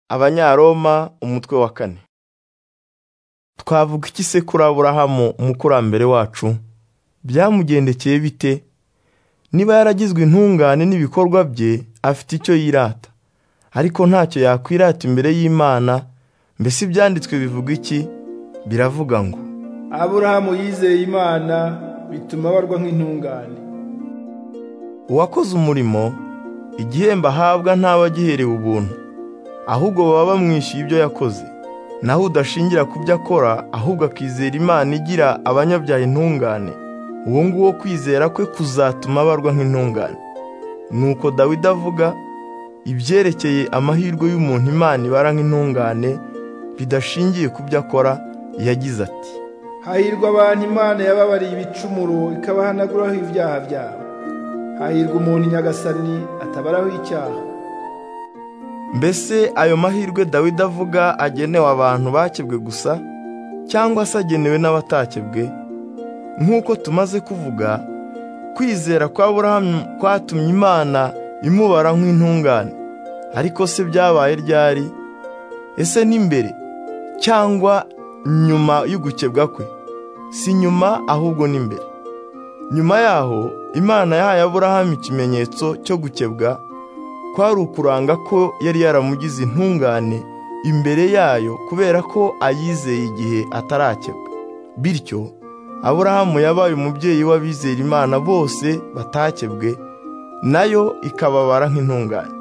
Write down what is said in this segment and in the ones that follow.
abanyaroma umutwe wa kane twavuga iki se kuri aburahamu umukurambere wacu byamugendekeye bite niba yaragizwe intungane n'ibikorwa bye afite icyo yirata ariko ntacyo yakwirata imbere y'imana mbese ibyanditswe bivuga iki biravuga ngo aburahamu yizeye imana bituma abarwa nk'intungane uwakoze umurimo igihembo ahabwa ntaba agiherewe ubuntu ahubwo baba bamwishyuye ibyo yakoze naho udashingira ku byo akora ahubwo akizera imana igira abanyabyaha intungane uwo nguwo kwizera kwe kuzatuma abarwa nk'intungane nuko dawidi avuga ibyerekeye amahirwe y'umuntu imana ibara nk'intungane bidashingiye ku byo akora yagize ati hahirwa abantu imana yababariye ibicumuro ikabahanaguraho ibyaha byabo hahirwa umuntu nyagasani atabaraho icyaha mbese ayo mahirwe dawidi avuga agenewe abantu bakebwe gusa cyangwa se agenewe n'abatakebwe nk'uko tumaze kuvuga kwizera kwa burahamu kwatumye imana imubara nk'intungane ariko se byabaye ryari ese n'imbere cyangwa nyuma y'ugukebwa kwe si nyuma ahubwo n'imbere nyuma yaho imana yahaye aburahamu ikimenyetso cyo gukebwa kwari ukuranga ko yari yaramugize intungane imbere yayo kubera ko ayizeye igihe atarakebwa bityo aburahamu yabaye umubyeyi w'abizera imana bose batakebwe nayo ikababara nk'intungane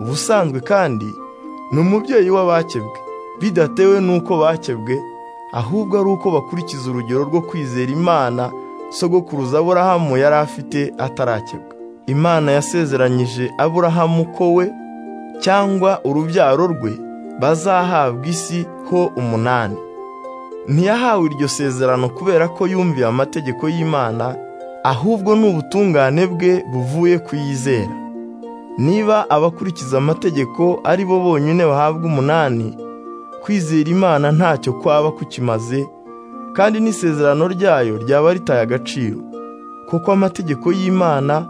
ubusanzwe kandi ni umubyeyi w'abakebwe bidatewe n'uko bakebwe ahubwo ari uko bakurikiza urugero rwo kwizera imana sogokuruza aburahamu yari afite atarakebwa imana yasezeranyije aburahamu ko we cyangwa urubyaro rwe bazahabwa isi ho umunani ntiyahawe iryo sezerano kubera ko yumviye amategeko y'imana ahubwo ni ubutungane bwe buvuye ku yizera niba abakurikiza amategeko ari bo bonyine bahabwa umunani kwizera imana ntacyo kwaba kukimaze kandi n'isezerano ryayo ryaba ritaye agaciro kuko amategeko y'imana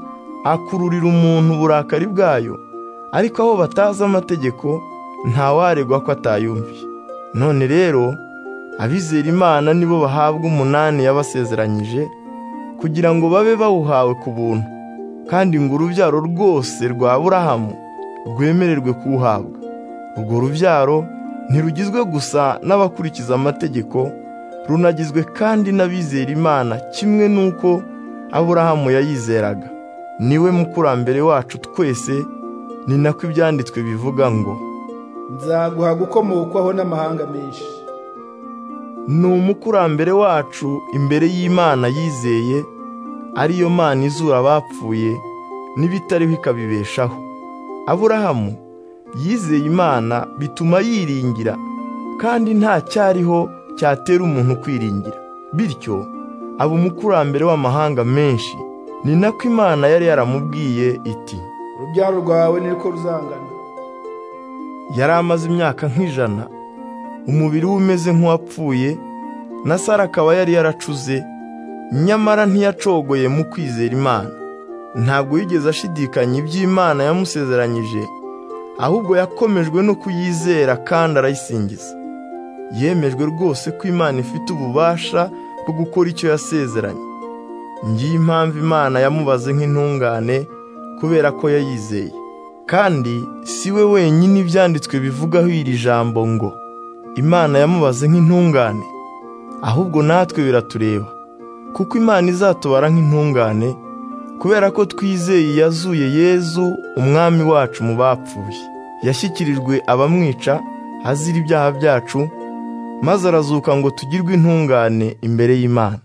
akururira umuntu uburakari bwayo ariko aho batazi amategeko ntawaregwa ko atayumviye none rero abizera imana nibo bahabwa umunani yabasezeranyije kugira ngo babe bawuhawe ku buntu kandi ngo urubyaro rwose rwa burahamu rwemererwe kuwuhabwa urwo rubyaro ntirugizwe gusa n'abakurikiza amategeko runagizwe kandi n'abizera imana kimwe n'uko aburahamu yayizeraga niwe mukurambere wacu twese ni nako ibyanditswe bivuga ngo nzaguha gukomokwaho n'amahanga menshi ni umukurambere wacu imbere y'imana yizeye ariyo mana izura abapfuye n'ibitariho ikabibeshaho aburahamu yizeye imana bituma yiringira kandi nta cyariho cyatera umuntu kwiringira bityo aba umukurambere w'amahanga menshi ni nako imana yari yaramubwiye iti urubyaro rwawe ni rwo ruzangana yari amaze imyaka nk'ijana umubiri we umeze nk'uwapfuye na sara akaba yari yaracuze nyamara ntiyacogoye mu kwizera imana ntabwo yigeze ashidikanya iby'imana yamusezeranyije ahubwo yakomejwe no kuyizera kandi arayisingiza yemejwe rwose ko imana ifite ububasha bwo gukora icyo yasezeranye ngiyi impamvu imana yamubaze nk'intungane kubera ko yayizeye kandi si we wenyine ibyanditswe bivugaho iri jambo ngo imana yamubaze nk'intungane ahubwo natwe biratureba kuko imana izatubara nk'intungane kubera ko twizeye yazuye yezu umwami wacu mu bapfuye yashyikirijwe abamwica azira ibyaha byacu maze arazuka ngo tugirwe intungane imbere y'imana